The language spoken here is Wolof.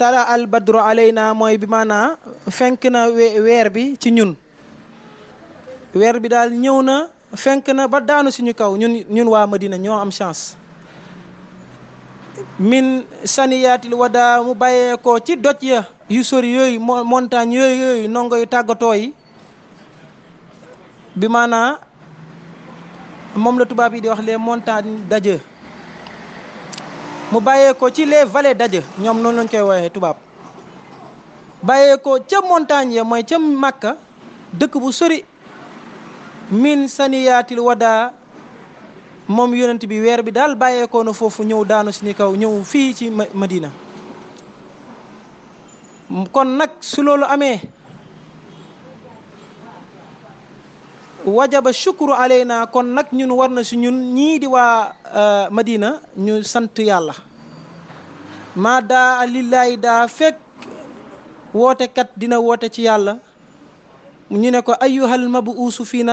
tala al badru alayna mooy bi maanaa fenk na weer bi ci ñun weer bi daal ñëw na fenk na ba daanu suñu kaw ñun ñun waa Madina ñoo am chance min saniyaatil wada mu bàyyeekoo ci doj ya yu sori yooyu montagne yooyu yooyu nongo yu tàggatoo yi bi maanaa moom la tubaab yi di wax les montagnes d'adieu mu bàyyeekoo ci les vallées d'adieu ñoom noonu lañ koy woowee tubaab bàyyeekoo ca montagne ya mooy ca Makka dëkk bu sori min saniyaatil wada moom yonent bi weer bi daal bàyyeekoo na foofu ñëw daanu suñu kaw ñëw fii ci Madina kon nag su loolu amee wajaba shukru alayna kon nag ñun war na si ñun ñii di waa Madina ñu sant yàlla maa daa lillahi daa fekk wootekat dina woote ci yàlla ñu ne ko ayyuhal mabuusu fiina